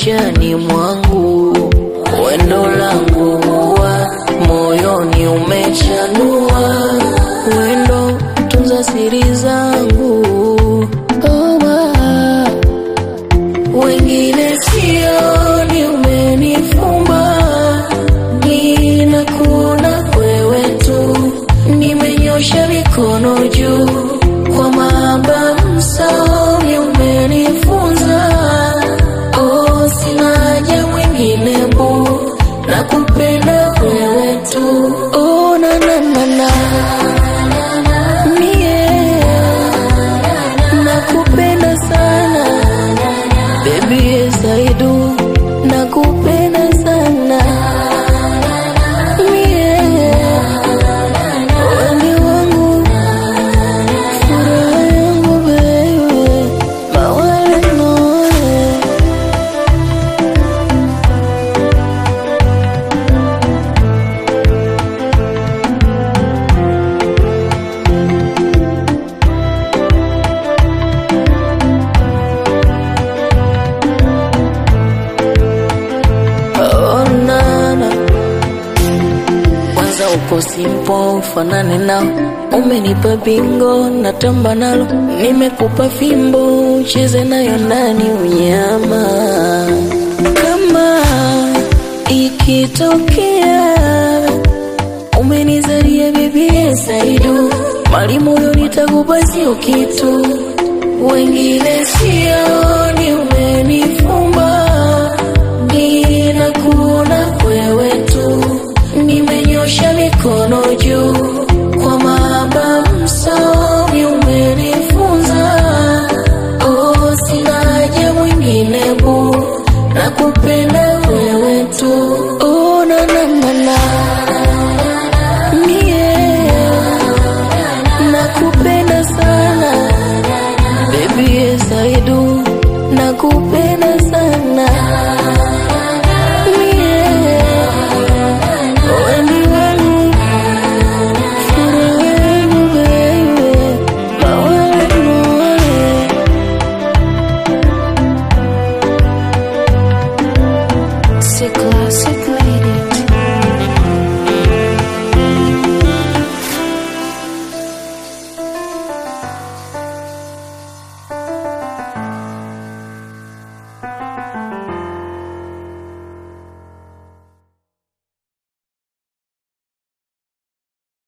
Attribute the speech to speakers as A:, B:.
A: maishani mwangu, wendo langu wa moyoni umechanua, wendo tunza siri zangu oh, ah. wengine sioni, umenifumba ninakuna wewe tu, nimenyosha mikono juu kwa mahaba msaoni umenifunza, oh, sina haja mwingine bu, nakupenda wewe tu, oh, na na na na mie nakupenda sana baby, yes I do, nakupenda sana mie wewe wangu furaha yangu baby, mawale noe Oh, nana kwanza uko simpo ufanane nao, umenipa bingo natamba nalo, nimekupa fimbo ucheze nayo ndani unyama. Kama ikitokea umenizalia bibi Saidu, mali moyo nitakupa sio kitu, wengine sioni, umenifumba ninakuona wewe tu, nimenyosha mikono juu kwa mahaba msaoni umenifunza, oh, sina haja mwingine bu, nakupenda